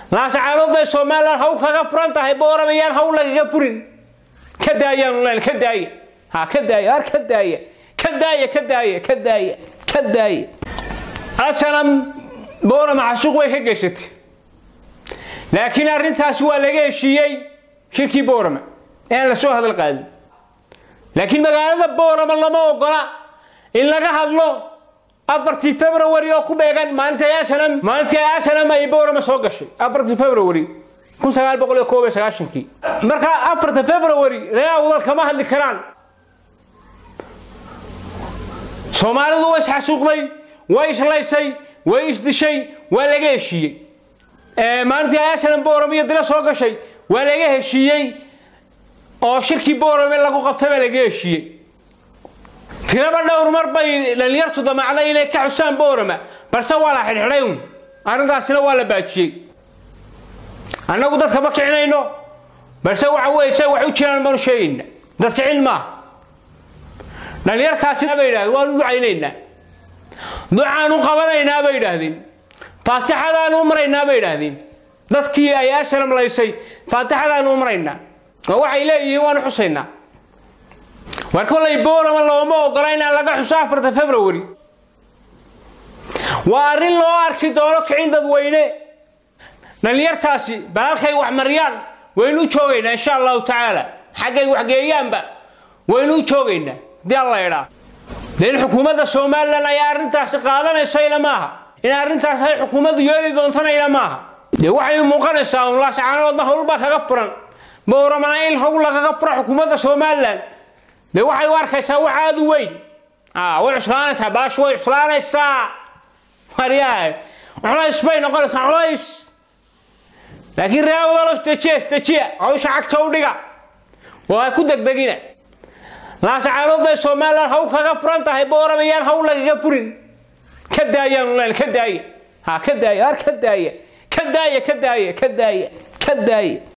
laascaanood bay somalilan haw kaga furan tahay boorama yaan haw lagaga furin ka daayaan len ka daaya ha ka daaya ar ka daaya ka daaya ka daaya ka daaya ka daaya asanam boorama xasuuq way ka geysatay laakiin arrintaasi waa laga heshiiyey shirkii boorama ean lasoo hadal qaadin laakiin magaalada boorama lama ogola in laga hadlo afartii february oo ku beegan maalintii asanam maalintii asanam ay boorama soo gashay afartii february kun sagaal boqol iyo koob iyo sagaashankii marka afarta february reer awdal kama hadli karaan soomaalidu way isxasuuqday way islaysay way isdishay waa laga heshiiyey maalintii asanam boorama iyo dila soo gashay waa laga heshiiyey oo shirkii boorame lagu qabtay baa laga heshiiyey tiraba dhowr mar bay dhalinyartu damacday inay ka xusaan boorama balse waa la xidhxidhay un arrintaasina waa la baajiyey annagu dadka ma kicinayno balse waxa weye se wax u jiraan baanu sheegayna dad kicin maaha dhalinyartaasina bay yidhahdeen waanu ducaynaynaa ducaanu qabanaynaa bay yidhaahdeen faatixadaanu u maraynaa bay yidhaahdeen dadkii ay asalam laysay faatixadaanu u maraynaa oo waxay leeyihiin waanu xusaynaa war kollay boorama looma ogola inaan laga xuso afarta february waa arrin loo arki doono kicin dadweyne dhalinyartaasi balalkay wax mariyaan waynu u joogaynaa insha allahu tacaala xaggay waxgeeyaanba waynu u joogaynaa hadii alla idhaa dee in xukuumadda somalilan ay arrintaasi qaadanaysayna maaha in arrintaas ay xukuumaddu yeeli doontanayna maaha dee waxay muuqanaysaa un laascaanoodna howlbaa kaga furan bowramana in howl lagaga furo xukuumadda somalilan dee waxay u arkaysaa wax aada u weyn way cuslaanaysaa baashu way cuslaanaysaa maryaa culays bay noqonaysaa culays laakiin reeawdalos dejiya dejiya hawsha cagta u dhiga oo ha ku degdegina laascaanood bay somalilan haw kaga furan tahay boorama yaan haw lagaga furin ka daayaan len ka daaya ha ka daaya ar ka daaya ka daaya ka daaya ka daaya ka daaya